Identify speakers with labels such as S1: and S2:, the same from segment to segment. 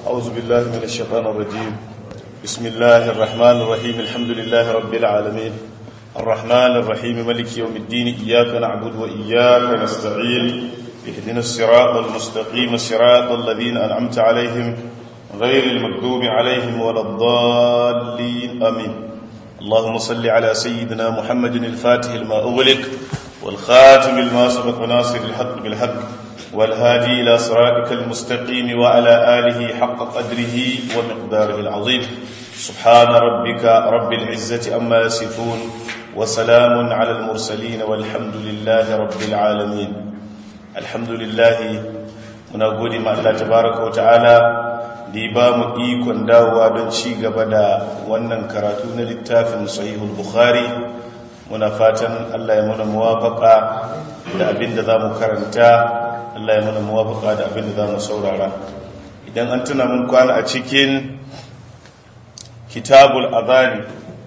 S1: أعوذ بالله من الشيطان الرجيم بسم الله الرحمن الرحيم الحمد لله رب العالمين الرحمن الرحيم ملك يوم الدين إياك نعبد وإياك نستعين اهدنا الصراط المستقيم صراط الذين أنعمت عليهم غير المكذوب عليهم ولا الضالين آمين اللهم صل على سيدنا محمد الفاتح لما أغلق والخاتم لما سبق ناصر الحق بالحق والهادي إلى صراطك المستقيم وعلى آله حق قدره ومقداره العظيم سبحان ربك رب العزة أما يصفون وسلام على المرسلين والحمد لله رب العالمين الحمد لله muna gode ma Allah tabaraka wa ta'ala da ya ba mu ikon dawowa don ci gaba da wannan karatu na littafin sahihul bukhari muna fatan Allah ya muna muwafaka da abin da za mu karanta Allah ya muna muwafaka da abin da za mu saurara idan an tuna mun kwana a cikin kitabul adhani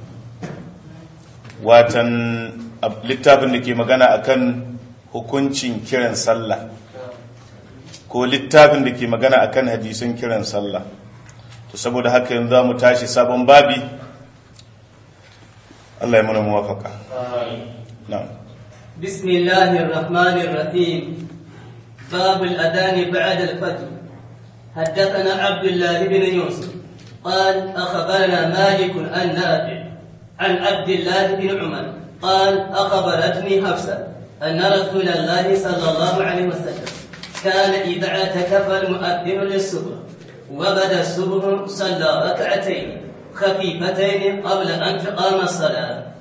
S1: watan littafin da ke magana akan hukuncin kiran sallah ko littafin da ke magana akan hadisin kiran sallah to saboda haka yanzu za mu tashi sabon babi Allah ya mana muwafaka na'am
S2: بسم الله الرحمن الرحيم باب الأذان بعد الفجر حدثنا عبد الله بن يوسف قال أخبرنا مالك عن نافع عن عبد الله بن عمر قال أخبرتني حفصة أن رسول الله صلى الله عليه وسلم كان إذا اعتكف المؤذن للصبح وبدا الصبح صلى ركعتين خفيفتين قبل أن تقام الصلاة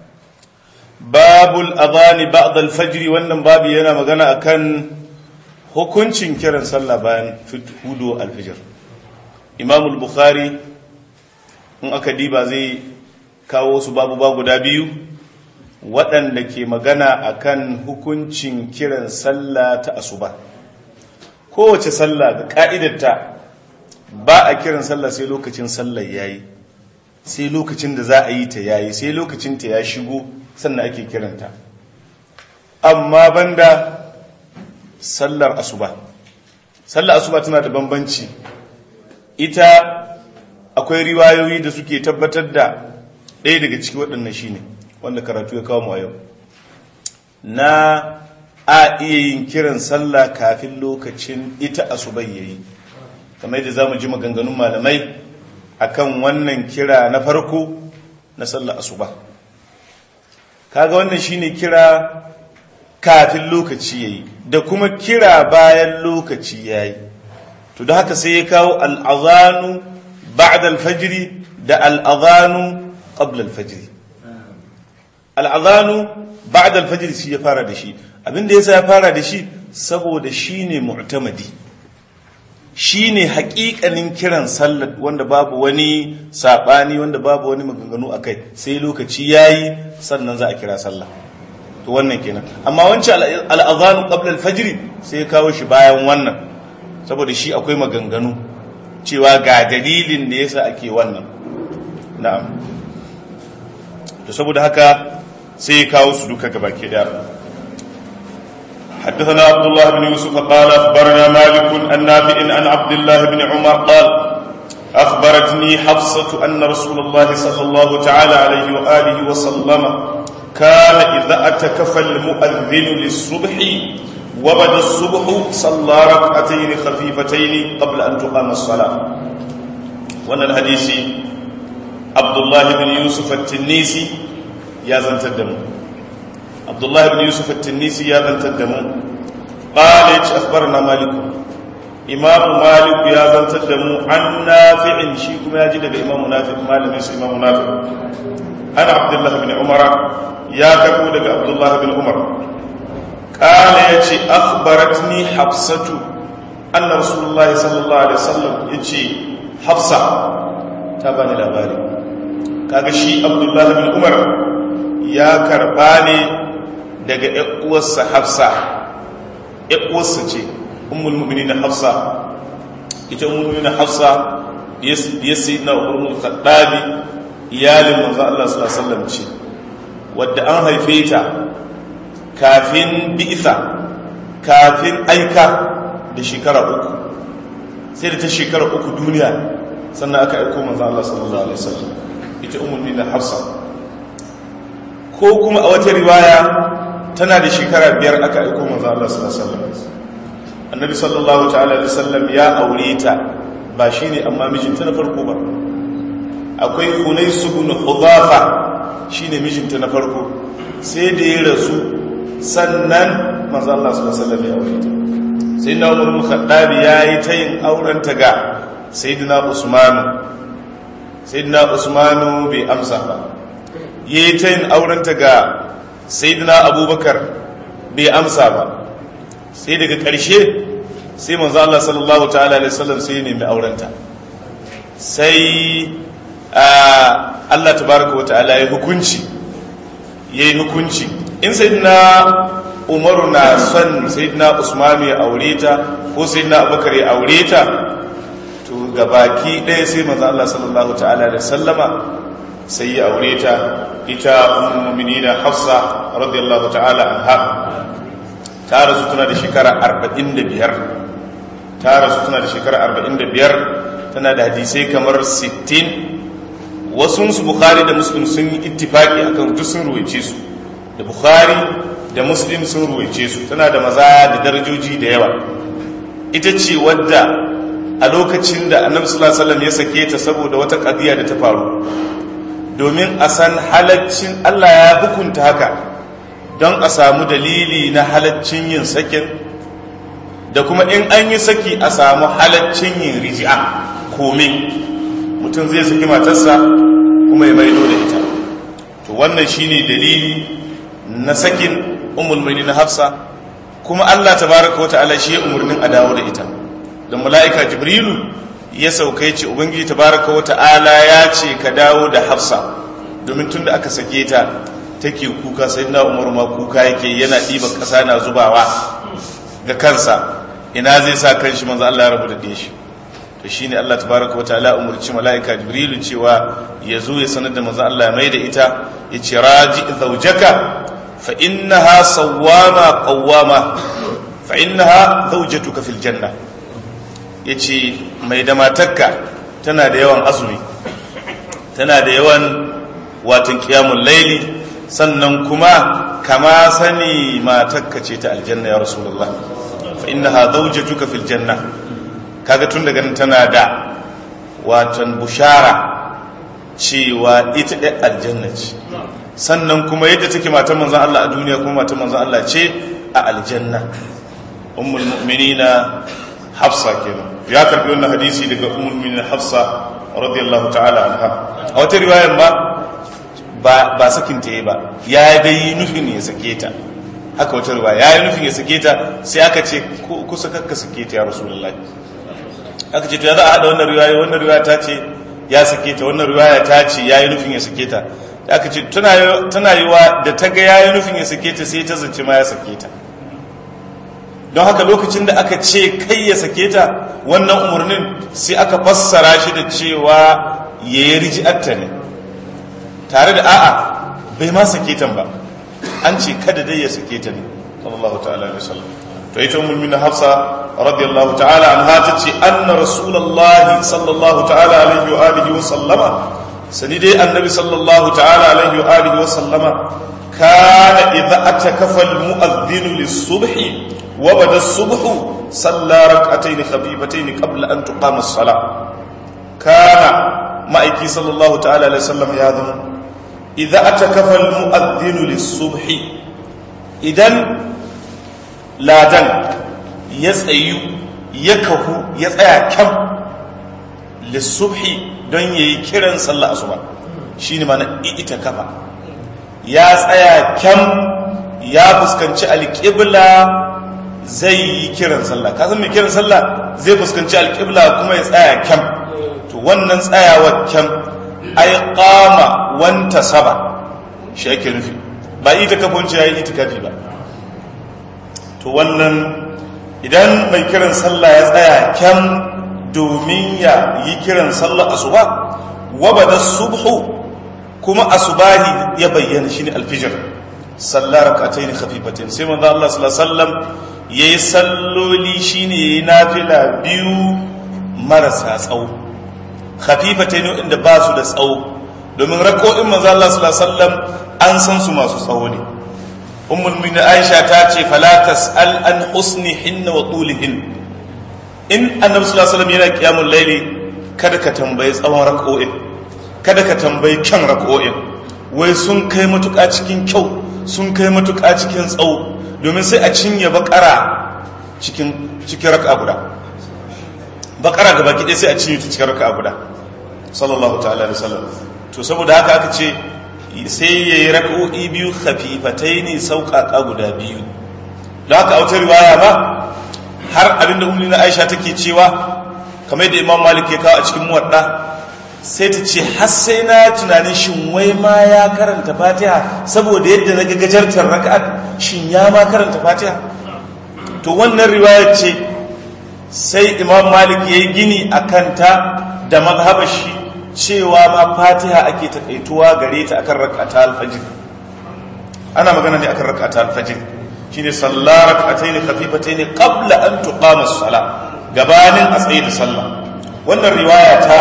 S1: babul adhani ba'da al-fajr wannan babu yana magana akan hukuncin kiran sallah bayan hudu al-fajr Imam al-Bukhari in aka diba zai kawo su babu ba guda biyu waɗanda ke magana akan hukuncin kiran sallah ta asuba kowace sallah ga ka'idarta ba a kiran sallah sai lokacin sallah yayi sai lokacin da za a yi ta yayi sai lokacin ta ya shigo sannan ake kiranta amma banda sallar asuba sallar asuba tana da bambanci ita akwai riwayoyi da suke tabbatar da ɗaya daga ciki waɗannan shine wanda karatu ya kawo mu a yau na a iya yin kiran sallah kafin lokacin ita asuba yayi kamar yadda zamu ji maganganun malamai akan wannan kira na farko na sallar asuba kaga wannan shine kira kafin lokaci yayi da kuma kira bayan lokaci yayi to da haka sai ya kawo al-azanu ba'da al-fajr da al-azanu qabla al-fajr al-azanu ba'da al-fajr shi ya fara da shi abinda yasa ya fara da shi saboda shine mu'tamadi shine haƙiƙanin kiran sallar wanda babu wani saɓani wanda babu wani maganganu a kai sai lokaci ya yi sannan za a kira sallah to wannan kenan amma wancan al'azanu qabla al-fajr sai ya kawo shi bayan wannan saboda shi akwai maganganu cewa ga dalilin da yasa ake wannan na'am to saboda haka sai ya kawo su duka gabaki daya حدثنا عبد الله بن يوسف قال أخبرنا مالك عن نافع عن عبد الله بن عمر قال أخبرتني حفصة أن رسول الله صلى الله تعالى عليه وآله وسلم كان إذا أتكف المؤذن للصبح وبدا الصبح صلى ركعتين خفيفتين قبل أن تقام الصلاة وأن الحديث عبد الله بن يوسف التنيسي يا زنت الدم عبد الله بن يوسف التنيسي يا بنت الدمو قال أخبرنا مالك إمام مالك يا بنت الدمو عن نافع شيكم يا جد إمام نافع مالك يس إمام نافع أنا عبد الله بن عمر يا كبو عبد الله بن عمر قال يتي أخبرتني حفصة أن رسول الله صلى الله عليه وسلم يتي حفصة تابعني الأباري كاغشي عبد الله بن عمر يا كرباني daga uwarsa hafsa uwarsa ce ummul mu'minin hafsa ita ummul mu'minin hafsa ya sayyidina umar al-khattabi iyalin manzo Allah sallallahu alaihi wasallam ce wadda an haife ta kafin bi'itha kafin aika da shekara uku sai da ta shekara uku duniya sannan aka aiko manzo Allah sallallahu alaihi wasallam ita ummul mu'minin Hafsa ko kuma a wata riwaya tana da shekara biyar aka aiko manzo Allah sallallahu alaihi wasallam annabi sallallahu ta'ala alaihi wasallam ya aure ta ba shine amma mijinta na farko ba akwai Hunais ibn Hudhafa shine mijinta na farko sai da ya rasu sannan manzo Allah sallallahu alaihi wasallam ya aure ta sai na Umar bin Khattab yayi ta yin auren ta ga sayyidina Usman sayyidina Usman bai amsa ba yayi ta yin auren ta ga sayyidina Abubakar bai amsa ba sai daga ƙarshe sai manzo Allah sallallahu ta'ala alaihi wasallam sai ya nemi auren ta sai Allah tabaraka wa ta'ala ya hukunci yayi hukunci in sayyidina umaru na son sayyidina usmanu ya aure ta ko sayyidina abubakar ya aure ta to gabaki ɗaya sai manzo Allah sallallahu ta'ala da sallama sai ya aure ta ita ummul mu'minina hafsa radiyallahu ta'ala anha ta rasu tana da shekara 45 ta rasu tana da shekara 45 tana da hadisai kamar 60 wasu su bukhari da muslim sun yi ittifaki akan duk sun ruwaice su da bukhari da muslim sun ruwaice su tana da maza da darajoji da yawa ita ce wadda a lokacin da annabi sallallahu alaihi wasallam ya sake ta saboda wata kadiya da ta faru domin a san halaccin Allah ya hukunta haka don a samu dalili na halaccin yin sakin da kuma in an yi saki a samu halaccin yin riji'a kome mutum zai saki matarsa kuma ya maido da ita to wannan shine dalili na sakin umul na hafsa kuma Allah tabaraka wata'ala shi ya umurnin a dawo da ita don mala'ika jibrilu ya saukai ce ubangiji tabaraka wata'ala ya ce ka dawo da hafsa domin tun da aka sake ta take kuka sai na umar ma kuka yake yana ɗiba ƙasa na zubawa ga kansa ina zai sa kan shi manzo Allah ya rabu da shi to shine Allah tabaraka wata'ala umurci mala'ika jibrilu cewa ya zo ya sanar da manzo Allah ya mai da ita ya ce raji zaujaka فإنها صوامة قوامة فإنها زوجتك في الجنة yace mai da matakka tana da yawan azumi tana da yawan watan kiyamun laili sannan kuma kama sani matakka ce ta aljanna ya rasulullah fa innaha zawjatuka fil janna kaga tun daga nan tana da watan bushara cewa ita ɗan aljanna ce sannan kuma yadda take matan manzan Allah a duniya kuma matan manzan Allah ce a aljanna ummul mu'minina hafsa kenan ya karbi wannan hadisi daga ummul mu'minina hafsa radiyallahu ta'ala anha a wata riwayar ba ba ba sakin ta yi ba ya dai nufin ya sake ta haka wata riwaya ya yi nufin ya sake ta sai aka ce kusa kakka sake ta ya rasulullahi aka ce to ya za a hada wannan riwaya wannan riwaya ta ce ya sake ta wannan riwaya ta ce ya yi nufin ya sake ta da aka ce tana yi wa da ta ga yayi nufin ya sake ta sai ta zance ma ya sake ta don haka lokacin da aka ce kai ya sake ta wannan umarnin sai aka fassara shi da cewa ya yi riji'atta ne tare da a'a bai ma sake ta ba an ce kada dai ya sake ta ne sallallahu ta'ala alaihi wasallam to ita ummul min hafsa radiyallahu ta'ala anha ta ce anna rasulullahi sallallahu ta'ala alaihi wa alihi wa sallama sani dai annabi sallallahu ta'ala alaihi wa alihi wa sallama kana idza atakafa almu'adhdhin lis-subhi wa bada as-subhu salla rak'atayn khafifatayn qabla an tuqama as-salah kana ma'aiki sallallahu ta'ala alaihi wasallam ya zama idza atakafa almu'adhdhin lis-subhi idan ladan ya tsayu ya kahu ya tsaya kyam lis-subhi don ya yi kiran sallah asuba shi ne mana ita kafa ya tsaya kyam ya fuskanci alƙibla zai yi kiran sallah ka san mai kiran sallah zai fuskanci alƙibla kuma ya tsaya kyam to wannan tsayawa kyam ai qama wanta saba shi ake nufi ba ita kafonci ya yi itikafi ba to wannan idan mai kiran sallah ya tsaya kyam domin ya yi kiran sallar asuba wabada subhu kuma asubahi ya bayyana shine alfijir sallar rak'atayn khafifatain sai manzo Allah sallallahu alaihi wasallam yayi salloli shine yayi nafila biyu marasa tsawo khafifatai ne inda ba su da tsawo domin rako'in manzo Allah sallallahu alaihi wasallam an san su masu tsawo ne ummul mu'minin Aisha ta ce fala tas'al an husnihin wa tulihin in annabi sallallahu alaihi wasallam yana qiyamul layli kada ka tambayi tsawon rako'in kada ka tambayi kyan rako'in wai sun kai matuƙa cikin kyau sun kai matuƙa cikin tsawo domin sai a cinye bakara cikin cikin raka guda bakara gaba ki sai a cinye ta cikin raka guda sallallahu ta'ala alaihi wasallam to saboda haka aka ce sai yayi rak'o'i biyu khafifataini sauƙaƙa guda biyu da haka a wata riwaya ba har abinda ummi na Aisha take cewa kamar yadda Imam Malik ya kawo a cikin muwadda sai ta ce har sai na tunanin shin wai ma ya karanta Fatiha saboda yadda na gajartar raka'at shin ya ma karanta Fatiha to wannan riwayar ce sai Imam Malik yayi gini akan ta da mazhabar shi cewa ma Fatiha ake takaituwa gare ta akan rak'ata al-fajr ana magana ne akan rak'ata al-fajr shine sallar rak'atayn khafifatayn qabla an tuqama as-salah gabanin a tsaye da sallah wannan riwaya ta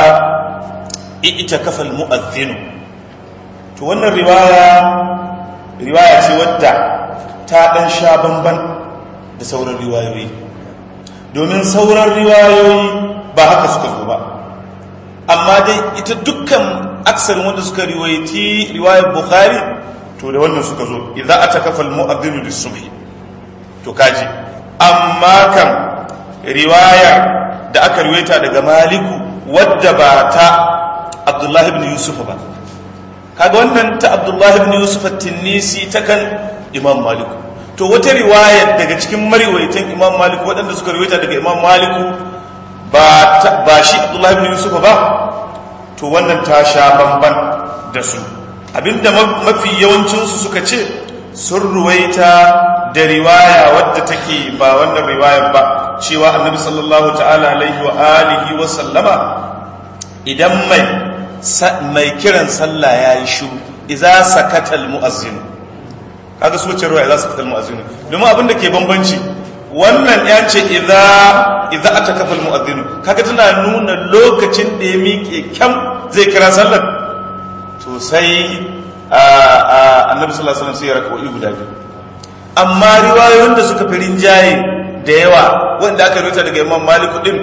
S1: ita kafal mu'adhdhin to wannan riwaya riwaya ce wadda ta dan sha bamban da sauran riwayoyi domin sauran riwayoyi ba haka suka zo ba amma dai ita dukkan aksarin wanda suka riwayati riwayar bukhari to da wannan suka zo idza atakafa al-mu'adhdhin lis-subhi to kaji amma kan riwaya da aka riwayata daga maliku wadda ba ta abdullahi ibn yusuf ba kaga wannan ta abdullahi ibn yusuf at-tinnisi ta kan imam maliku to wata riwaya daga cikin mariwaitan imam maliku waɗanda suka riwayata daga imam maliku ba ba shi abdullahi ibn yusuf ba to wannan ta sha bamban da su abinda mafi yawancinsu suka ce sun ruwaita da riwaya wadda take ba wannan riwayar ba cewa annabi sallallahu ta'ala alaihi wa alihi wa sallama idan mai mai kiran sallah yayi shiru idza sakata almu'azzin kaga su wace riwaya idza sakata almu'azzin domin abinda ke bambanci wannan ya ce idza idza atakafa almu'azzin kaga tana nuna lokacin da ya miƙe kyam zai kira sallar to sai annabi sallallahu alaihi wasallam sai ya raka'o'i guda biyu amma riwayoyin da suka fi rinjaye da yawa wanda aka rubuta daga imam malik din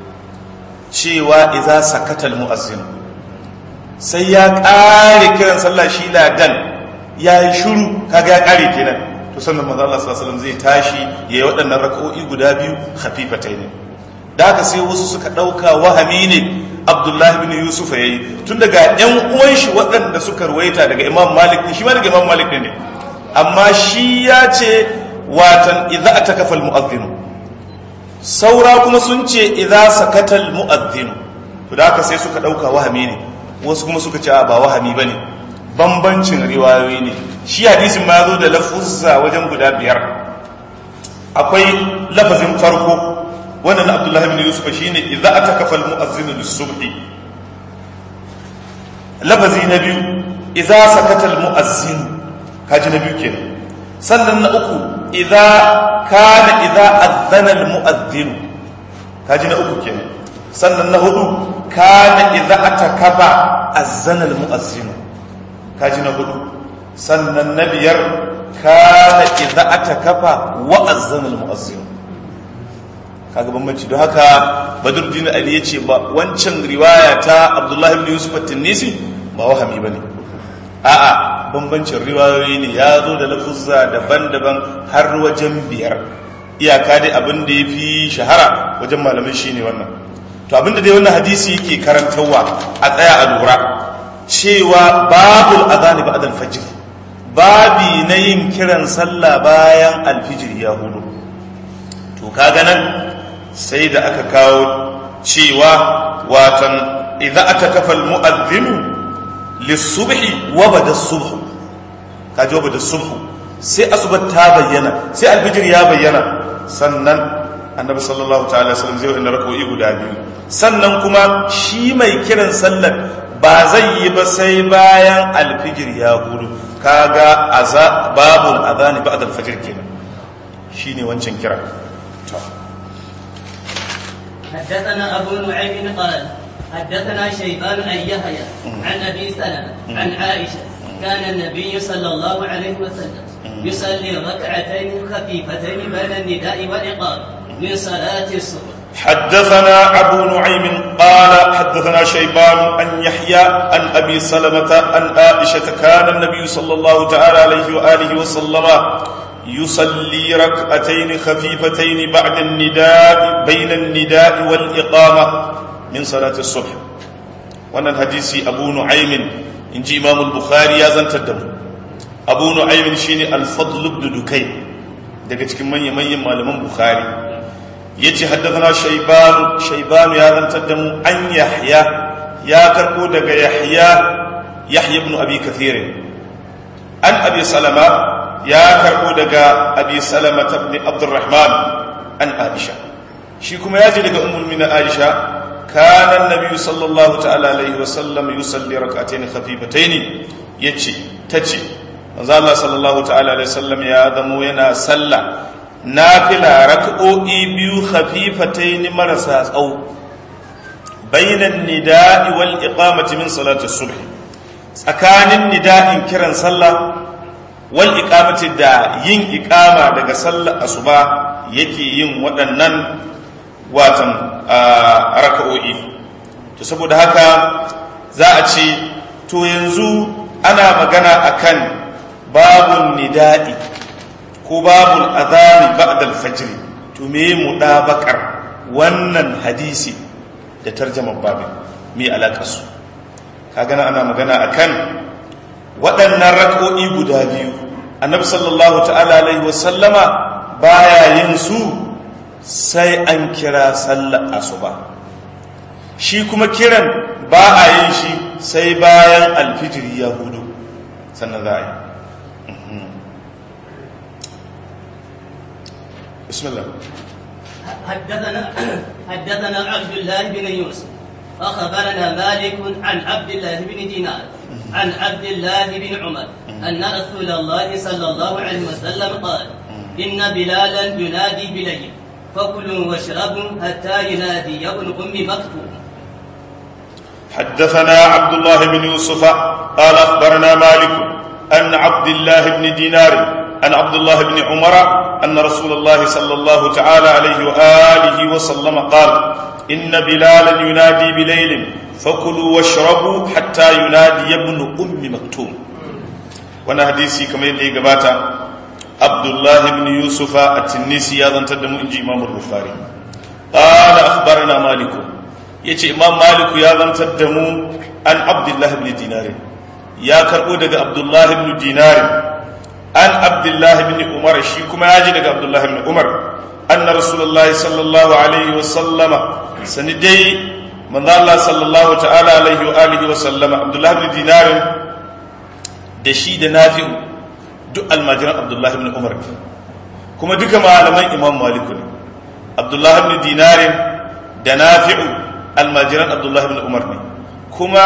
S1: cewa idza sakata almu'azzin sai ya kare kiran sallah shi ladan ya yi shiru kaga ya kare kenan to sannan manzo Allah sallallahu alaihi wasallam zai tashi yayi waɗannan raka'o'i guda biyu khafifatayn da haka sai wasu suka dauka wahami ne Abdullahi bin Yusuf yayi tun daga ƴan uwan shi waɗanda suka ruwaita daga Imam Malik shi ma daga Imam Malik ne amma shi ya ce watan idza atakafa almu'adhdhin saura kuma sun ce idza sakata almu'adhdhin to da haka sai suka dauka wahami ne wasu kuma suka ce ba wahami bane bambancin riwayoyi ne shi hadisin ma zo da lafuzza wajen guda biyar akwai lafazin farko wannan na Abdullah ibn Yusuf shine idza atakafa almu'adhdhin lis-subhi lafazi na biyu idza sakata almu'adhdhin kaji na biyu kenan sannan na uku idza kana idza adhana almu'adhdhin kaji na uku kenan sannan na hudu kana idza atakaba azana almu'adhdhin kaji na hudu sannan na biyar kana idza atakafa wa azana almu'adhdhin kaga bambanci don haka badruddin ali yace ba wancan riwaya ta abdullahi ibn yusuf at-tinisi ba wahami bane a'a bambancin riwayoyi ne ya zo da lafuzza daban-daban har wajen biyar iyaka dai abin da ya fi shahara wajen malamai shi ne wannan to abin da dai wannan hadisi yake karantarwa a tsaya a lura cewa babul azani ba'da al-fajr babi na yin kiran sallah bayan alfijir ya hudu to kaga nan sai da aka kawo cewa watan idza atakafa al-mu'adhdhinu lissubhi wa bada subhu kaji wa bada subhu sai asubar ta bayyana sai alfijir ya bayyana sannan annabi sallallahu ta'ala sallam zai wa'in rak'o'i guda biyu sannan kuma shi mai kiran sallar ba zai yi ba sai bayan alfijir ya hudu kaga aza babul adhani ba'da alfajr kenan shine wancan kira to
S2: حدثنا أبو نعيم قال حدثنا شيبان أن يحيى عن أبي سلمة عن عائشة كان النبي صلى الله عليه وسلم يصلي ركعتين خفيفتين بين النداء والإقامة من صلاة الصبح
S1: حدثنا أبو نعيم قال حدثنا شيبان أن يحيى عن أبي سلمة أن عائشة كان النبي صلى الله تعالى عليه وآله وسلم يصلي ركعتين خفيفتين بعد النداء بين النداء والإقامة من صلاة الصبح وانا الحديث أبو نعيم إن جي إمام البخاري يا زن تدم أبو نعيم شيني الفضل بن دكين daga cikin manya-manyan malaman bukhari ya ce haddana shaibanu shaibanu ya zantar da mu an yahya ya karbo daga yahya yahya ibn abi kathirin an abi salama ya karbo daga abi salama ibn abdurrahman an aisha shi kuma ya ji daga ummul mina aisha kana annabi sallallahu ta'ala alaihi wa sallam yusalli rak'atayn khafifatayn yace tace manzo Allah sallallahu ta'ala alaihi wasallam ya zamo yana sallah nafila rak'o'i biyu khafifatayn marasa tsawo bainan nida'i wal iqamati min salati subh tsakanin nida'in kiran sallah wal iqamati da yin iqama daga sallar asuba yake yin waɗannan watan raka'o'i to saboda haka za a ce to yanzu ana magana akan babun nida'i ko babul azami ba'da al-fajr to me mudabakar wannan hadisi da tarjamar babin me alakar su kaga nan ana magana akan waɗannan rak'o'i guda biyu annabi sallallahu ta'ala alaihi wasallama baya yin su sai an kira sallar asuba shi kuma kiran ba a yin shi sai bayan alfijiri ya hudu sannan za a yi بسم الله
S2: حدثنا حدثنا عبد الله بن يوسف أخبرنا مالك عن عبد الله بن دينار عن عبد الله بن عمر أن رسول الله صلى الله عليه وسلم قال إن بلالا ينادي بليل فكلوا واشربوا حتى ينادي ابن أم مكتوم
S1: حدثنا عبد الله بن يوسف قال أخبرنا مالك أن عبد الله بن دينار عن عبد الله بن عمر أن رسول الله صلى الله تعالى عليه وآله وسلم قال إن بلالا ينادي بليل فكلوا واشربوا حتى ينادي ابن أم مكتوم وانا حديثي كما يدي قباتا عبد الله بن يوسف التنيسي هذا تدم إنجي إمام البخاري قال أخبرنا مالك يتي إمام مالك يا تدم عن عبد الله بن دينار يا كربو عبد الله بن دينار an abdullahi bin umar shi kuma ya ji daga abdullahi bin umar anna rasulullahi sallallahu alaihi wa sallama sani dai manzo Allah sallallahu ta'ala alaihi wa alihi wa sallama abdullahi bin dinarin da shi da nafi'u duk almajiran abdullahi bin umar kuma duka malaman imam malik ne abdullahi bin dinarin da nafi'u almajiran abdullahi bin umar ne kuma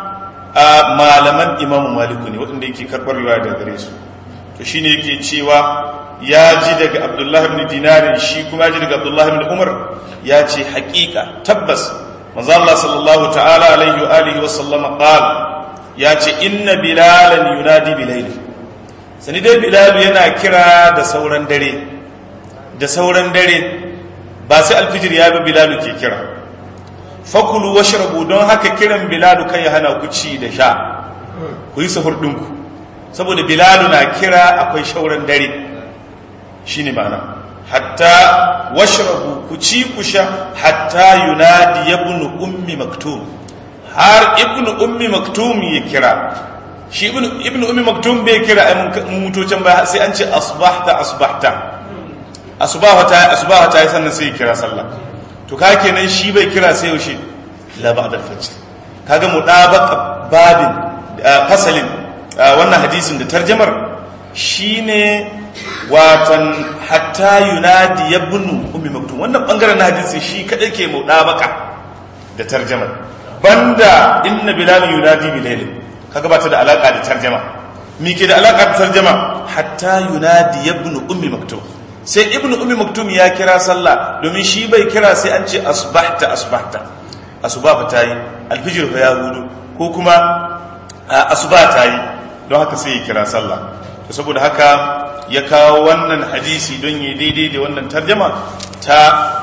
S1: malaman imam malik ne waɗanda yake karɓar riwaya daga gare su to shine yake cewa ya ji daga abdullahi ibn dinarin shi kuma ya ji daga abdullahi ibn umar ya ce haƙiƙa tabbas manzo Allah sallallahu ta'ala alaihi wa alihi wa sallama qala ya ce inna bilalan yunadi bilayl sani dai bilal yana kira da sauran dare da sauran dare ba sai alfijir ya bi bilal ke kira fakulu washrabu don haka kiran bilal kai ya hana ku ci da sha ku yi sahur ɗinku saboda bilalu na kira akwai shauran dare shi ne ma'ana hatta washrabu ku ci ku sha hatta yunadi ibnu ummi maktum har ibnu ummi maktum ya kira shi ibnu ummi maktum bai kira ai mun mutocin ba sai an ce asbahta asbahta asbahta asbahta sannan sai ya kira sallah to ka kenan shi bai kira sai yaushe la ba'da al-fajr kaga mudabaqa babin fasalin wannan hadisin da tarjamar shine watan hatta yunadi ibnu ummi maktum wannan bangaren na hadisi shi kadai ke mudabaka da tarjamar banda inna bilal yunadi bilal kaga ba ta da alaka da tarjama me ke da alaka da tarjama hatta yunadi ibnu ummi maktum sai ibnu ummi maktum ya kira sallah domin shi bai kira sai an ce asbahta asbahta asuba fa tayi alfijir fa ya hudu ko kuma asuba tayi don haka sai ya kira sallah to saboda haka ya kawo wannan hadisi don yi daidai da wannan tarjama ta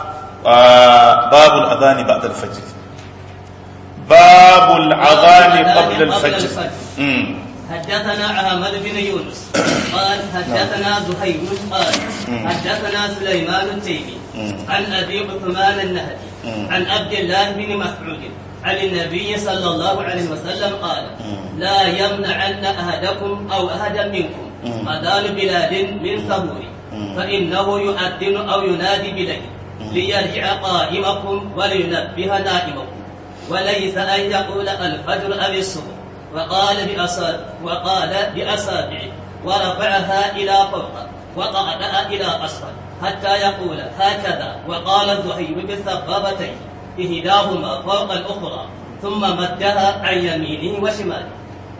S1: babul adhani ba'da al-fajr babul adhani qabla al-fajr
S2: حدثنا أحمد بن يونس قال حدثنا زهير قال حدثنا سليمان التيمي عن أبي عثمان النهدي عن عبد الله بن مسعود عن النبي صلى الله عليه وسلم قال لا يمنعن أحدكم أو أحدا منكم أذان بلاد من ثبور فإنه يؤذن أو ينادي بليل ليرجع قائمكم ولينبه نائمكم وليس أن يقول الفجر أو الصبح وقال بأصابع وقال بأصابعه ورفعها إلى فوق وقعدها إلى أسفل حتى يقول هكذا وقال الزهير بالسبابتين إحداهما فوق الأخرى ثم مدها عن يمينه وشماله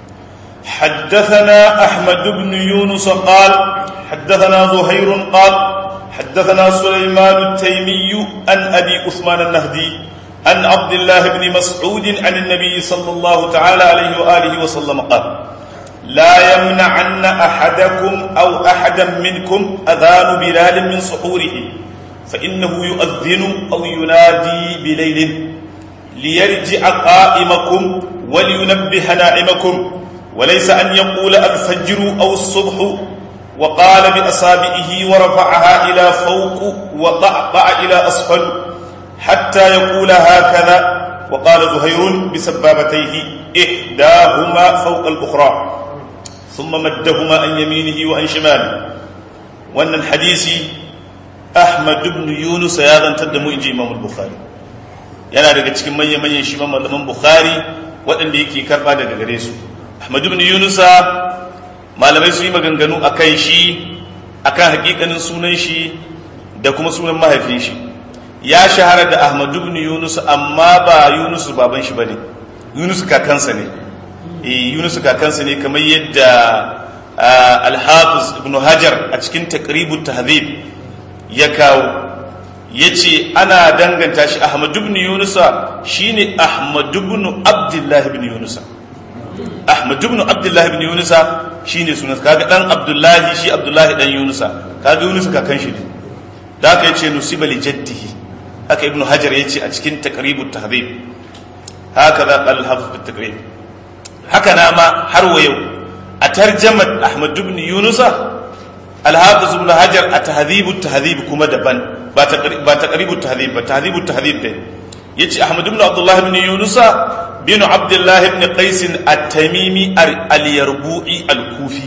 S1: حدثنا أحمد بن يونس قال حدثنا زهير قال حدثنا سليمان التيمي عن أبي عثمان النهدي عن عبد الله بن مسعود عن النبي صلى الله تعالى عليه وآله وسلم قال لا يمنعن أحدكم أو أحدا منكم أذان بلال من سحوره فإنه يؤذن أو ينادي بليل ليرجع قائمكم ولينبه نائمكم وليس أن يقول الفجر أو الصبح وقال بأصابعه ورفعها إلى فوق وضعضع إلى أسفل حتى يقول هكذا وقال زهير بسبابتيه إحداهما فوق الأخرى ثم مدهما عن يمينه وعن شماله وأن الحديث أحمد بن يونس يا ذا تدمو إنجي إمام البخاري yana daga cikin manya-manyan shi malaman bukhari waɗanda yake karɓa daga gare su ahmad ibn yunusa malamai su yi maganganu a kan shi akan hakikanin sunan shi da kuma sunan mahaifin shi ya shahara da ahmad ibn yunus amma ba yunus baban shi bane yunus kakansa ne eh yunus kakansa ne kamar yadda al-hafiz ibn hajar a cikin taqribut tahdhib ya kawo yace ana danganta shi ahmad ibn yunus shine ahmad ibn abdullah ibn yunus ahmad ibn abdullah ibn yunus shine sunan kaga dan abdullahi shi abdullahi dan yunus kaga yunus kakan shi ne da aka yace nusiba li jaddihi haka ibnu hajar ya ce a cikin taqribut tahdhib haka za qal hafiz bit taqrib haka na ma har wa yau a tarjamat ahmad ibn yunus al-hafiz ibn hajar a tahdhibut tahdhib kuma daban ba ba taqribut tahdhib ba tahdhibut tahdhib dai yace ahmad ibn abdullah ibn yunus bin abdullah ibn qais at-tamimi al-yarbu'i al-kufi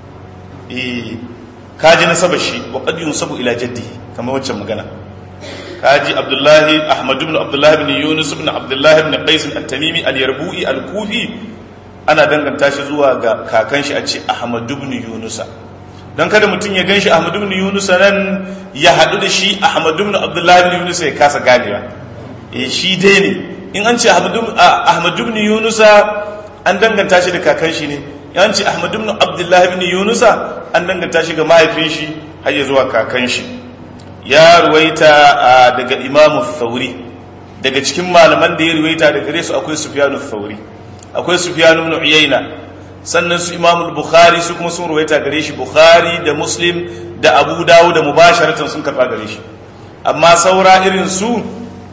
S1: eh kaji nasaba shi wa qad yunsabu ila jaddihi kamar wacce magana kaji abdullahi ahmad ibn abdullahi ibn yunus ibn abdullahi ibn qais at-tamimi al-yarbu'i al-kufi ana danganta shi zuwa ga kakan shi a ce ahmad ibn yunus dan kada mutum ya ganshi ahmad ibn yunus nan ya hadu da shi ahmad ibn abdullahi ibn yunus ya kasa ganewa eh shi dai ne in an ce ahmad ibn yunus an danganta shi da kakan shi ne yan ce ahmad ibn abdullahi ibn yunus an danganta shi ga mahaifin shi har ya zuwa kakan shi ya ruwaita daga imamu thauri daga cikin malaman da ya ruwaita daga gare su akwai sufyanu thauri akwai sufyanu ibn uyayna sannan su imamu bukhari su kuma sun ruwaita gare shi bukhari da muslim da abu dawud da mubasharatan sun karba gare shi amma saura irin su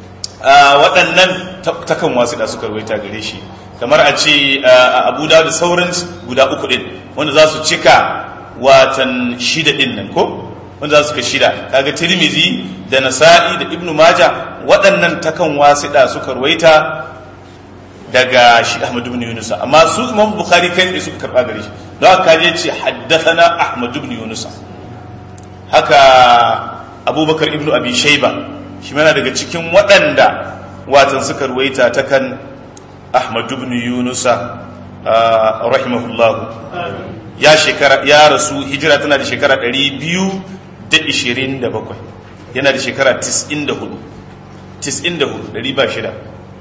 S1: waɗannan takan wasu da suka ruwaita gare shi kamar a ce abu dawud da sauran guda uku din wanda za su cika watan shida din nan ko wanda za su ka shida kaga tirmizi da nasa'i da ibnu maja waɗannan takan wasiɗa suka ruwaita daga shi ahmad ibn yunus amma su imam bukhari kai ne suka karɓa gare shi don haka je ce haddathana ahmad ibn yunus haka abubakar ibnu abi shayba shi mana daga cikin waɗanda watan suka ruwaita ta kan ahmad ibn yunus rahimahullahu ya shekara ya rasu hijira tana da shekara ɗari biyu da ishirin da bakwai yana da shekara tis'in da hudu tis'in da hudu ɗari ba shida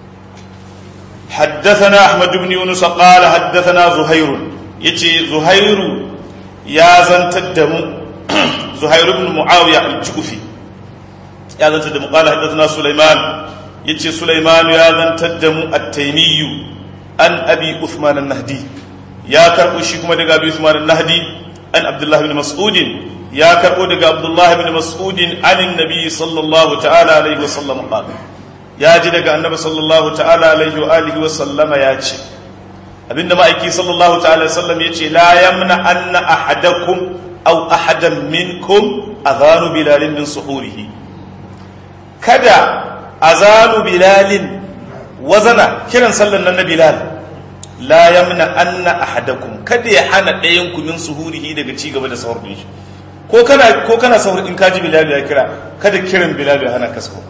S1: حدثنا أحمد بن يونس قال حدثنا زهير يتي زهير يا زنت الدم zuhair ibn muawiya al-jufi ya zanta da muqala hadathana sulaiman yace sulaiman ya zantar da mu at-taymiyu an abi uthman an-nahdi ya karbo shi kuma daga abi uthman an-nahdi an abdullah ibn mas'ud ya karbo daga abdullah ibn mas'ud an annabi sallallahu ta'ala alaihi wasallam qala ya ji daga annabi sallallahu ta'ala alaihi wa alihi wa sallama ya ce abinda ma'aiki sallallahu ta'ala sallam ya ce la yamna anna ahadakum aw ahadan minkum azanu bilalin min suhurihi kada azanu bilalin wazana kiran sallan nan na bilal la yamna anna ahadakum kada ya hana ɗayan ku min suhurihi daga ci gaba da sahur din shi ko kana ko kana sahur in kaji bilal ya kira kada kiran bilal ya hana kasko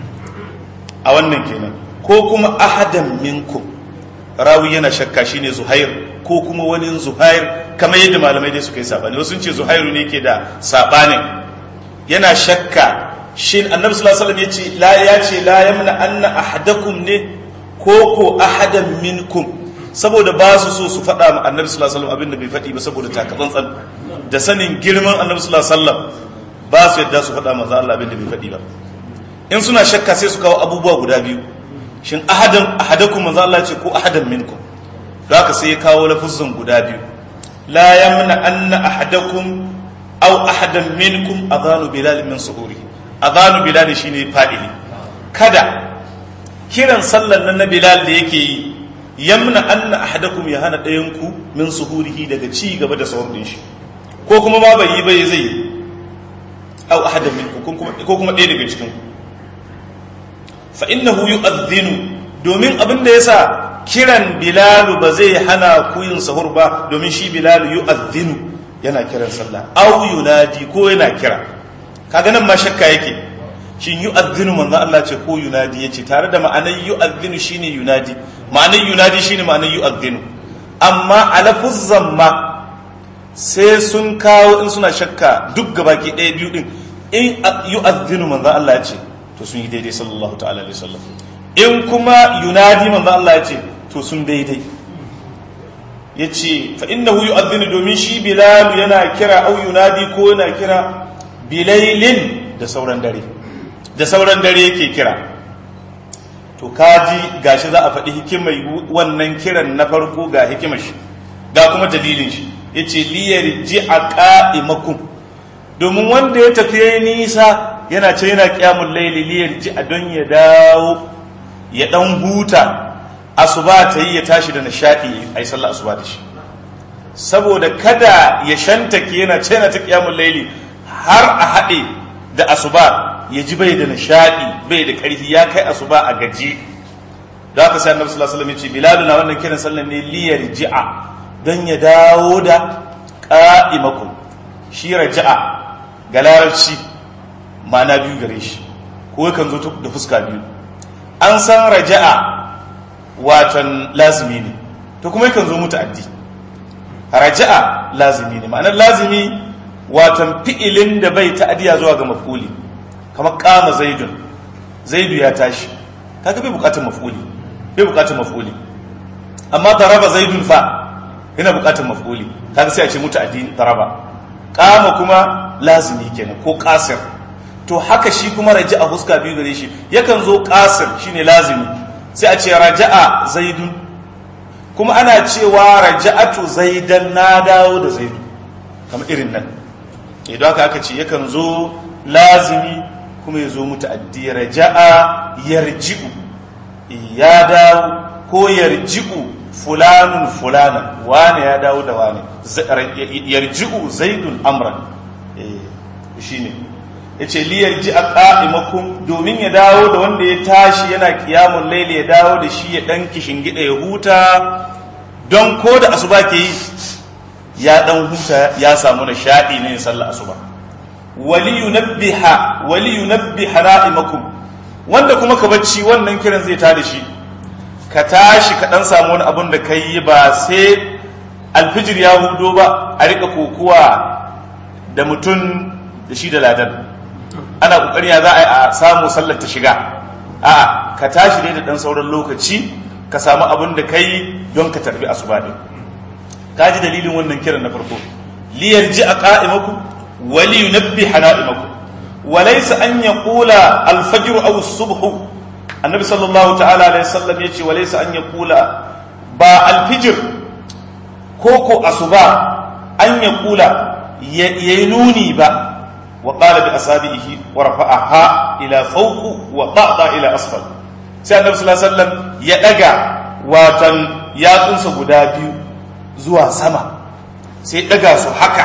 S1: a wannan kenan ko kuma ahadan minkum rawi yana shakka shine zuhair ko kuma wani zuhair kamar yadda malamai dai suka yi sabani wasu ce zuhairu ne ke da sabanin yana shakka shin annabi sallallahu alaihi wasallam yace la yace la yamna anna ahadakum ne ko ko ahadan minkum saboda ba su so su faɗa ma annabi sallallahu alaihi wasallam abinda bai faɗi ba saboda takatsantsan da sanin girman annabi sallallahu alaihi wasallam ba su yadda su faɗa manzo Allah abinda bai faɗi ba in suna shakka sai su kawo abubuwa guda biyu shin ahadan ahadakum manzo Allah ce ko ahadan minkum don haka sai ya kawo lafuzan guda biyu la yamna anna ahadakum aw ahadan minkum adhanu bilal min suhuri adhanu bilal shine fa'ili kada kiran sallan nan na bilal da yake yi yamna anna ahadakum ya hana ɗayan ku min suhurihi daga ci gaba da sahur din shi ko kuma ma bai yi bai zai yi aw ahadan minkum ko kuma ɗaya daga cikin ku fa innahu yu'adhdhinu domin abin da yasa kiran bilalu ba zai hana ku yin sahur ba domin shi bilalu yu'adhdhinu yana kiran sallah aw yunadi ko yana kira kaga nan ma shakka yake shin yu'adhdhinu manzo Allah ce ko yunadi yace tare da ma'anar yu'adhdhinu shine yunadi ma'anar yunadi shine ma'anar yu'adhdhinu amma alafuzzan ma sai sun kawo in suna shakka duk gabaki ɗaya biyu din in yu'adhdhinu manzo Allah ya ce to sun yi daidai sallallahu ta'ala alaihi wasallam in kuma yunadi manzo Allah ya ce to sun daidai yace fa innahu yu'adhdhinu domin shi bilal yana kira au yunadi ko yana kira bilailin da sauran dare da sauran dare yake kira to kaji gashi za a faɗi hikimar wannan kiran na farko ga hikimar shi ga kuma dalilin shi yace liyarji'a qa'imakum domin wanda ya tafi yayi nisa yana ce yana kyamun laili liyar ji a don ya dawo ya dan huta asuba ta yi ya tashi da nishadi a yi sallah asuba da shi saboda kada ya shantake yana ce yana ta kyamun laili har a haɗe da asuba ya ji bai da nishadi bai da ƙarfi ya kai asuba a gaji da aka sai annabi sallallahu alaihi wasallam ya ce bilal na wannan kiran sallah ne liyar ji'a don ya dawo da qa'imakum shi raja'a ga larabci ma'ana biyu gare shi ko yakan zo da fuska biyu an san raja'a watan lazimi ne to kuma yakan zo muta'addi raja'a lazimi ne ma'anar lazimi watan fi'ilin da bai ta'adiya zuwa ga maf'uli kamar kama zaidun zaidu ya tashi kaga bai bukatar maf'uli bai bukatar maf'uli amma daraba zaidun fa yana bukatar maf'uli kaga sai a ce muta'addi daraba kama kuma lazimi kenan ko kasir to haka shi kuma raja'a huska biyu gare shi yakan zo kasir shine lazimi sai a ce raja'a zaidun kuma ana cewa raja'atu zaidan na dawo da zaidu kamar irin nan idan haka aka ce yakan zo lazimi kuma ya zo muta'addi raja'a yarji'u ya dawo ko yarji'u fulanun fulanan wane ya dawo da wane yarji'u zaidun amran shine yace li yarji a qa'imakum domin ya dawo da wanda ya tashi yana kiyamun laili ya dawo da shi ya dan gida ya huta don ko da asuba ke yi ya dan huta ya samu nishadi ne sallar asuba wali yunabbiha wali yunabbiha na'imakum wanda kuma ka bacci wannan kiran zai tada shi ka tashi ka dan samu wani abun da kai ba sai alfijir ya hudo ba a rika kokuwa da mutum da shi da ladan ana kokari ya za a yi a samu sallar ta shiga a ka tashi dai da dan sauran lokaci ka samu abin da kai don ka tarbi asuba din ka ji dalilin wannan kiran na farko liyar ji a qa'imakum wali yunabbi hana'imakum وليس أن يقول الفجر أو الصبح النبي صلى الله تعالى عليه وسلم يجي وليس أن يقول با الفجر كوكو أصبا أن يقول ينوني با وقال بأصابعه ورفعها إلى فوق وقعد إلى أسفل sai annabi sallallahu alaihi wasallam ya daga watan yatsunsa guda biyu zuwa sama sai daga su haka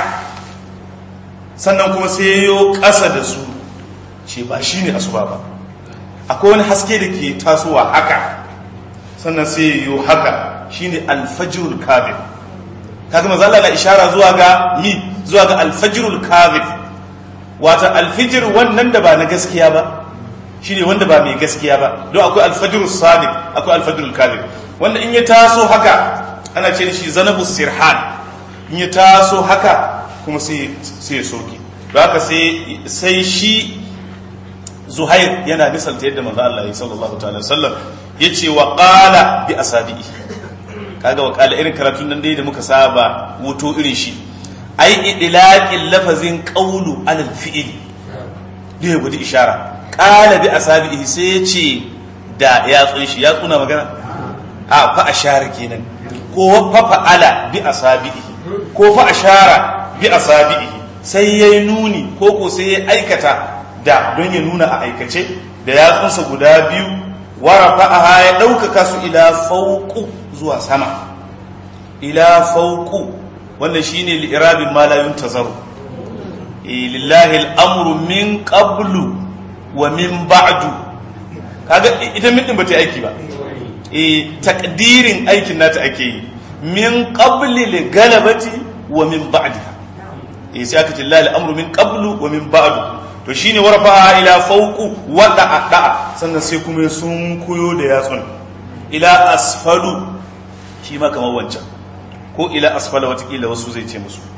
S1: sannan kuma sai yo ƙasa da su ce ba shi ne asuba ba akwai wani haske da ke tasowa haka sannan sai yo haka shi ne alfajirul kazif kaga maza Allah na ishara zuwa ga mi zuwa ga alfajirul kazif wata alfijir wannan da ba na gaskiya ba shi ne wanda ba mai gaskiya ba don akwai alfajirul sadiq akwai alfajirul kazif wanda in ya taso haka ana ce shi zanabu sirhan in ya taso haka kuma sai ya soke don haka sai shi zuhair yana misalta yadda manzo Allah ya sallallahu ta'ala sallam ya ce wa qala bi asabi'i kaga wa qala irin karatun nan dai da muka saba wuto irin shi ai idlaqil lafazin qawlu alal fi'li da ya gudu ishara qala bi asabi'i sai ya ce da yatsun shi ya tsuna magana a fa ashara kenan ko fa fa'ala bi asabi'i ko fa ashara bi asabi'i sai yayi nuni ko ko sai ya aikata da don ya nuna a aikace da yatsunsa guda biyu warafa'aha ya ɗaukaka su ila fauku zuwa sama ila fauku wannan shine li'irabin ma la yuntazaru lillahi al'amru min qablu wa min ba'du kaga ita min din bata yi aiki ba eh takdirin aikin nata ake yi min qabli li galabati wa min ba'diha eh sai aka ce lillahi al'amru min qablu wa min ba'du to shine warfa ila fauku wada da'a sannan sai kuma sun kuyo da yatsun ila asfalu shi ma kamar wancan ko ila asfala watakila wasu zai ce musu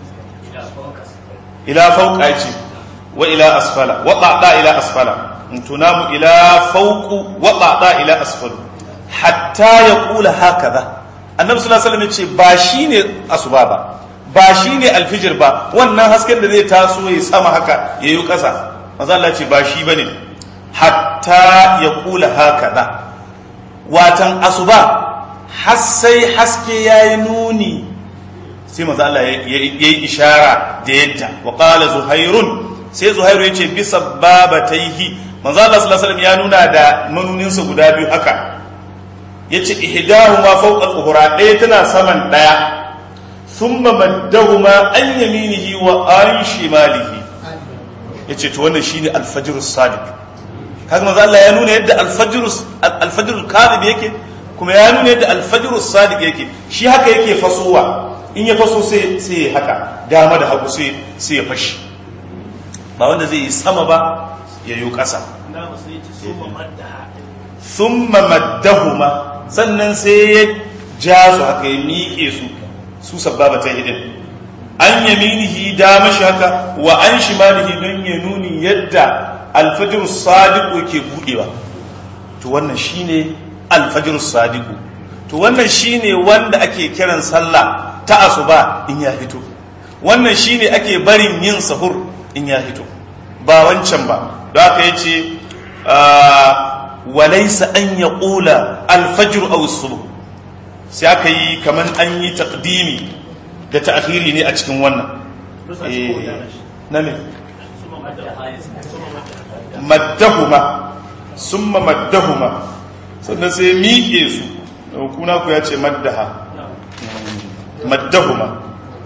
S1: ila fauka ya ce wa ila asfala wada da ila asfala tunamu ila fauku wada da ila asfalu hatta ya kula hakaza annabi sallallahu alaihi wasallam ya ce ba shine asuba ba ba shine alfijir ba wannan hasken da zai taso ya sama haka yayi kasa maza Allah ce ba shi bane hatta ya kula hakaza watan asuba har sai haske yayi nuni sai maza Allah ya yi ishara da yadda wa qala zuhairun sai zuhairu yace bi sabbabataihi manzo Allah sallallahu alaihi wasallam ya nuna da manuninsa guda biyu haka yace ihdahuma fawqa al-ukhra ɗaya tana saman ɗaya thumma maddahuma an yaminihi wa an shimalihi ya ce to wannan shine alfajirus sadiq kaga manzo Allah ya nuna yadda alfajirus alfajirul kadhib yake kuma ya nuna yadda alfajirus sadiq yake shi haka yake fasowa in ya faso sai sai haka dama da hagu sai sai ya fashi ba wanda zai yi sama ba ya yi ƙasa thumma maddahuma sannan sai ya ja su haka ya miƙe su su sababa ta hidin an yaminihi dama shi haka wa an shimalihi don ya nuni yadda alfajir sadiku ke budewa to wannan shine alfajir sadiku to wannan shine wanda ake kiran sallah ta asuba in ya fito wannan shine ake barin yin sahur in ya fito ba wancan ba da aka yace walaysa an yaqula alfajr aw as-subh sai aka yi kaman an yi taqdimi da ta'khiri ne a cikin wannan na me maddahuma summa maddahuma sannan sai miƙe su kuna ku ya ce maddaha maddahuma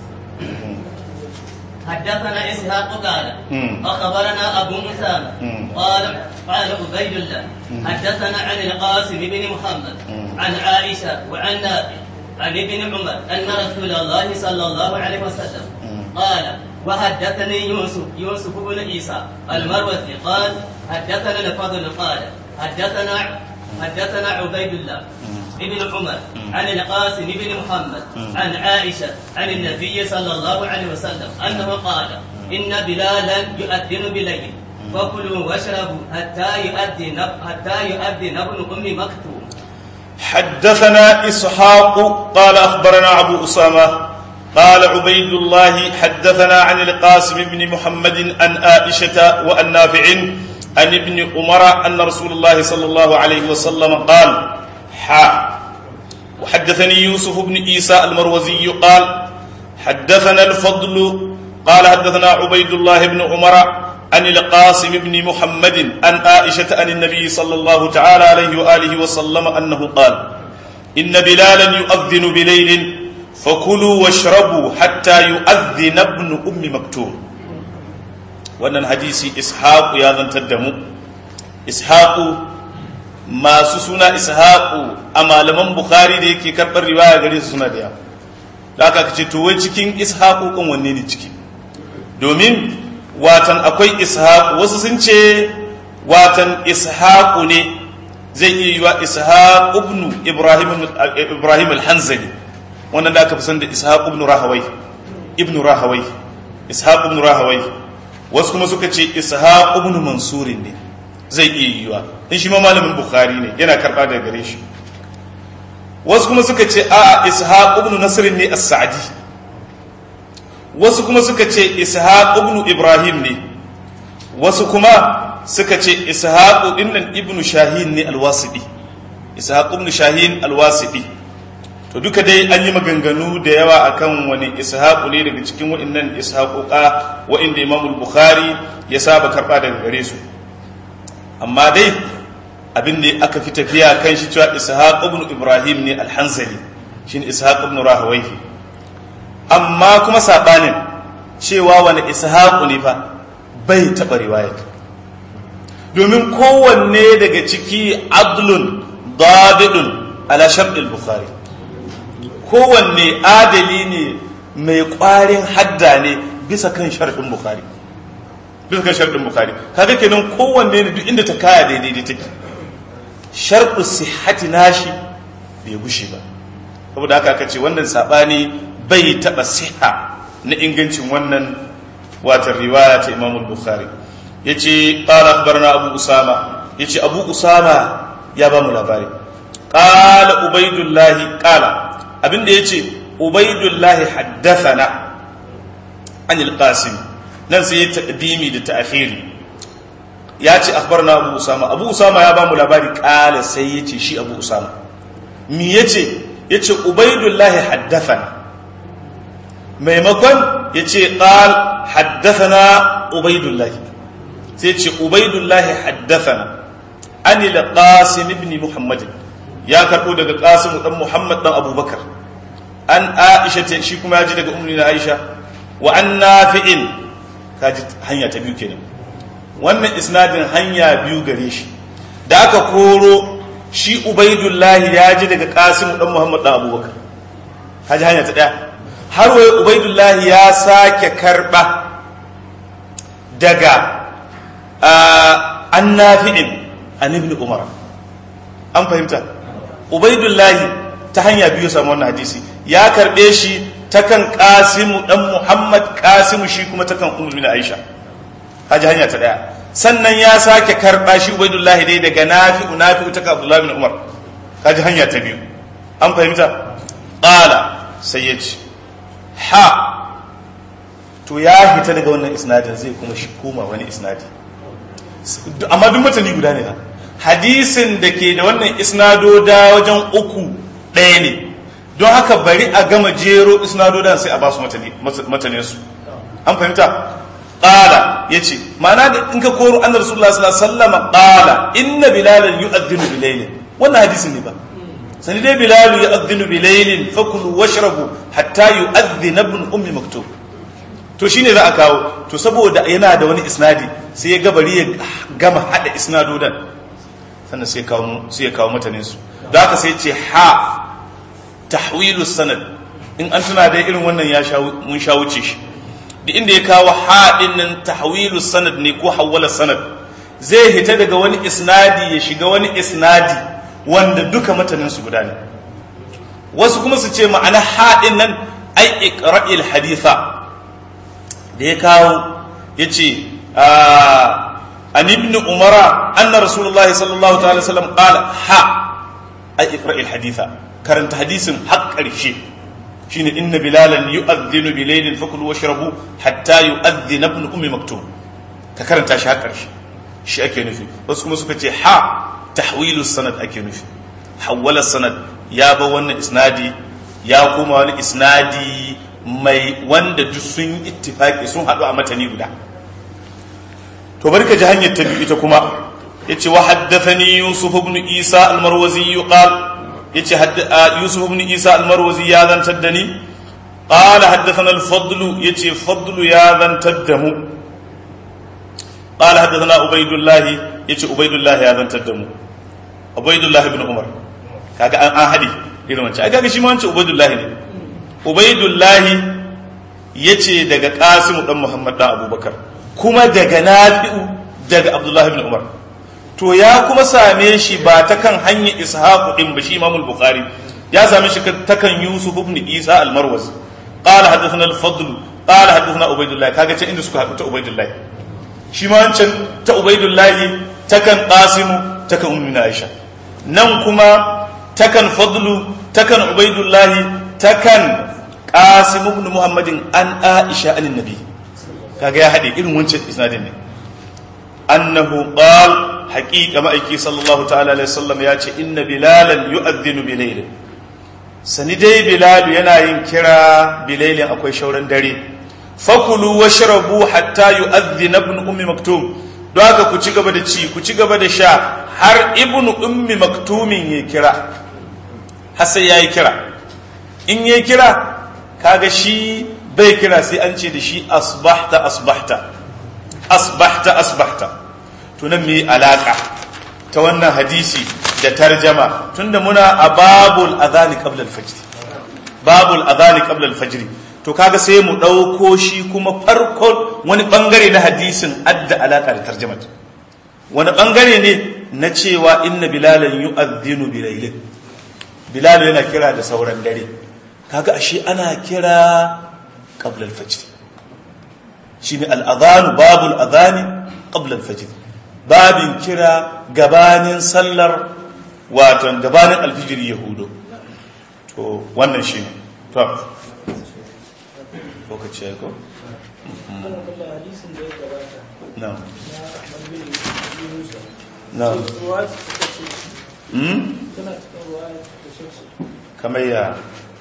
S2: حدثنا اسحاق قال اخبرنا ابو اسامه قال قال عبيد الله حدثنا عن القاسم بن محمد عن عائشه وعن نافع عن ابن عمر أن رسول الله صلى الله عليه وسلم قال وحدثني يوسف يوسف بن عيسى المروزي قال حدثنا الفضل قال حدثنا حدثنا عبيد الله ابن عمر عن القاسم بن محمد عن عائشة عن النبي صلى الله عليه وسلم أنه قال إن بلالا يؤذن بليل فكلوا واشربوا حتى يؤذن حتى يؤذن ابن أم مكتوم
S1: حدثنا إسحاق قال أخبرنا أبو أسامة قال عبيد الله حدثنا عن القاسم بن محمد عن عائشة وعن نافع عن ابن عمر أن رسول الله صلى الله عليه وسلم قال حا وحدثني يوسف بن عيسى المروزي قال حدثنا الفضل قال حدثنا عبيد الله بن عمر عن القاسم بن محمد عن عائشة عن النبي صلى الله تعالى عليه وآله وسلم أنه قال إن بلالا يؤذن بليل فكلوا واشربوا حتى يؤذن ابن أم مكتوم wannan hadisi ishaqu ya zantar da mu ishaqu masu suna ishaqu a malaman bukhari da yake karɓar riwaya gare su suna da yawa da aka ce to wai cikin ishaqu kan wanne ne ciki domin watan akwai ishaqu wasu sun ce watan ishaqu ne zai iya yiwa ishaq ibn ibrahim ibrahim al-hanzali wannan da aka fi san da ishaq ibn rahawai ibn rahawai ishaq ibn rahawai wasu kuma suka ce ishaq ibn mansurin ne zai iya yiwa in shi ma malamin bukhari ne yana karba daga gare shi wasu kuma suka ce a ishaq ibn nasr ne as-sa'di wasu kuma suka ce ishaq ibn ibrahim ne wasu kuma suka ce ishaq ibn ibn shahin ne al-wasiti ishaq ibn shahin al-wasiti to duka dai an yi maganganu da yawa akan wani ishaqu ne daga cikin wa'annan ishaquqa wa'inda Imam al-Bukhari ya saba karba daga gare su amma dai abin da aka fi tafiya kan shi cewa ishaq ibn Ibrahim ne al-Hanzali shine ishaq ibn Rahawayhi amma kuma sabanin cewa wani ishaqu ne fa bai taba riwaya domin kowanne daga ciki adlun dabidun ala shart al-Bukhari kowanne adali ne mai ƙwarin hadda ne bisa kan sharɗin bukari bisa kan sharɗin bukari kaga kenan kowanne ne duk inda ta kaya daidai da take sharɗu sihhati nashi bai gushe ba saboda haka aka ce wannan sabani bai taɓa siha na ingancin wannan watan riwaya ta Imam Bukhari yace qala akhbarna Abu Usama yace Abu Usama ya ba mu labari qala Ubaidullah qala abinda ya ce ubaidullahi haddathana anil qasim nan sai ya taqdimi da ta'khiri ya ce akhbarna abu usama abu usama ya ba mu labari kala sai ya ce shi abu usama mi yace yace ubaidullahi haddathana maimakon yace qal haddathana ubaidullahi sai ya ce ubaidullahi haddathana anil qasim ibn muhammadin ya karɓo daga ƙasimu ɗan muhammad ɗan abubakar an aisha ta shi kuma ya ji daga umarni na aisha wa an nafi'in ka ji hanya ta biyu kenan wannan isnadin hanya biyu gare shi da aka koro shi ubaidullahi ya ji daga ƙasimu ɗan muhammad ɗan abubakar ka ji hanya ta ɗaya har wai ubaidullahi ya sake karɓa daga an nafi'in an ibn umar an fahimta ubaidullahi ta hanya biyu samu wannan hadisi ya karbe shi ta kan kasimu dan muhammad kasimu shi kuma ta kan umar bin aisha haji hanya ta daya sannan ya sake karba shi ubaidullahi dai daga nafi'u nafi'u ta kan abdullahi bin umar haji hanya ta biyu an fahimta qala sai ya ce ha to ya hita daga wannan isnadin zai kuma shi koma wani isnadi amma duk mutane guda ne ha hadisin da ke da wannan isnadoda wajen uku ɗaya ne don haka bari a gama jero isnadodan sai a ba su matanin su an fahimta ƙala ya ce mana da in ka koro an rasulullah sallallahu alaihi wasallam ƙala inna bilalan yu'adhdhinu bilailin wannan hadisin ne ba sani dai bilalu yu'adhdhinu bilailin fakulu washrabu hatta yu'adhdhina ibn ummi maktub to shine za a kawo to saboda yana da wani isnadi sai ya gabari ya gama hada isnadodan sannan sai ya kawo mutanen su da haka sai ce ha tahwilu sanad in an tuna dai irin wannan ya mun sha wuce shi da inda ya kawo ha din nan tahwilu sanad ne ko hawwala sanad zai hita daga wani isnadi ya shiga wani isnadi wanda duka mutanen su guda ne wasu kuma su ce ma'ana ha din nan ai iqra'il haditha da ya kawo yace عن ابن عمر أن رسول الله صلى الله عليه وسلم قال ها أي اقرأ الحديث كرنت حديث حق الشيء shine inna bilalan yu'adhdhinu bilaylin fakulu washrabu hatta yu'adhdhina ibn ummi maktum ka karanta shi har karshe shi ake nufi wasu kuma suka ce ha tahwilu sanad ake nufi hawwala sanad ya ba wannan isnadi ya kuma wani isnadi mai wanda duk sun ittifaki sun haɗu a matani guda to bari ka ji hanyar ta biyu ita kuma yace wa haddathani yusuf ibn isa al-marwazi qal yace yusuf ibn isa al-marwazi ya zantar da ni qala haddathana al-fadl yace fadl ya zantar da mu qala haddathana ubaydullah yace ubaydullah ya zantar da mu ubaydullah ibn umar kaga an an hadi irin wancan kaga shi ma wancan ubaydullah ne ubaydullah yace daga qasim dan muhammad dan abubakar kuma daga nafi'u daga abdullah ibn umar to ya kuma same shi ba ta kan hanyar ishaqu din ba shi imamul bukhari ya same shi ta kan yusuf ibn isa al-marwazi qala hadathana al-fadl qala hadathana ubaydullah kaga ce inda suka haɗu ta ubaydullah shi ma wancan ta ubaydullah ta kan qasim ta kan ummu aisha nan kuma ta kan fadlu ta kan ubaydullah ta kan qasim ibn muhammadin an aisha an nabi kaga ya haɗe irin wancan isnadin ne annahu qala حقيقة ما أيكي صلى الله تعالى عليه وسلم ياتي إن بلالا يؤذن بليل سندي بلال ينا ينكرا بليل أكوي شورا داري فكلوا واشربوا حتى يؤذن ابن أم مكتوم دوaka ku ci gaba da ci ku ci gaba da sha har ibnu ummi maktumin ya kira har sai yayi kira in yayi kira kaga shi bai kira sai an ce da shi asbahta asbahta asbahta asbahta tunan mai alaka ta wannan hadisi da tarjama tunda muna a babul adhani qabla al-fajr babul adhani qabla al-fajr to kaga sai mu dauko shi kuma farkon wani bangare na hadisin adda alaka da tarjama wani bangare ne na cewa inna bilalan yu'adhdhinu bilailin bilal yana kira da sauran dare kaga ashe ana kira qabla al-fajr shine al-adhan babul adhani qabla al-fajr babin kira gabanin sallar waton gabanin alfijir yahudu to wannan shi ne to lokaci ya ko? na na kamar ya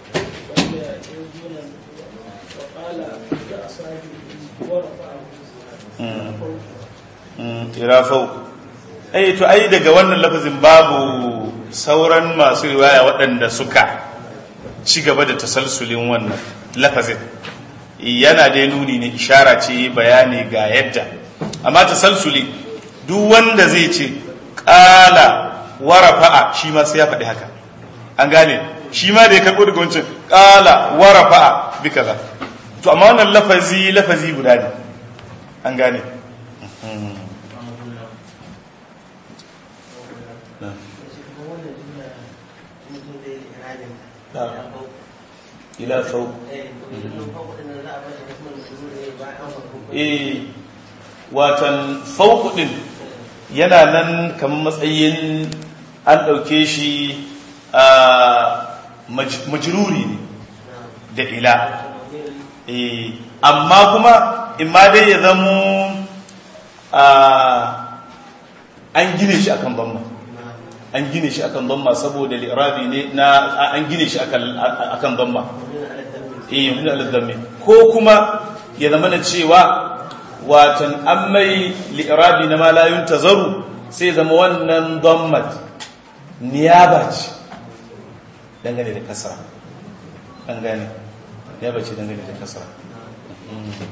S1: irafau ai to ai daga wannan lafazin babu sauran masu riwaya waɗanda suka ci gaba da tasalsulin wannan lafazin yana dai nuni ne ishara ce bayani ga yadda amma tasalsuli duk wanda zai ce ƙala warafa'a shi ma sai ya faɗi haka an gane shi ma da ya karɓo daga wancan ƙala warafa'a bi kaza to amma wannan lafazi lafazi guda ne an gane ila fau eh watan fauku din yana nan kamar matsayin an ɗauke shi a majruri ne da ila eh amma kuma imma dai ya zamo an gine shi akan bamma an gine shi akan bamma saboda li'rabi ne na an gine shi akan akan bamma eh mun al-dhammi ko kuma ya zama na cewa watan an mai li'rabi na ma la yuntazaru sai zama wannan dhammat niyaba ce dangane da kasra an gane niyaba ce dangane da kasra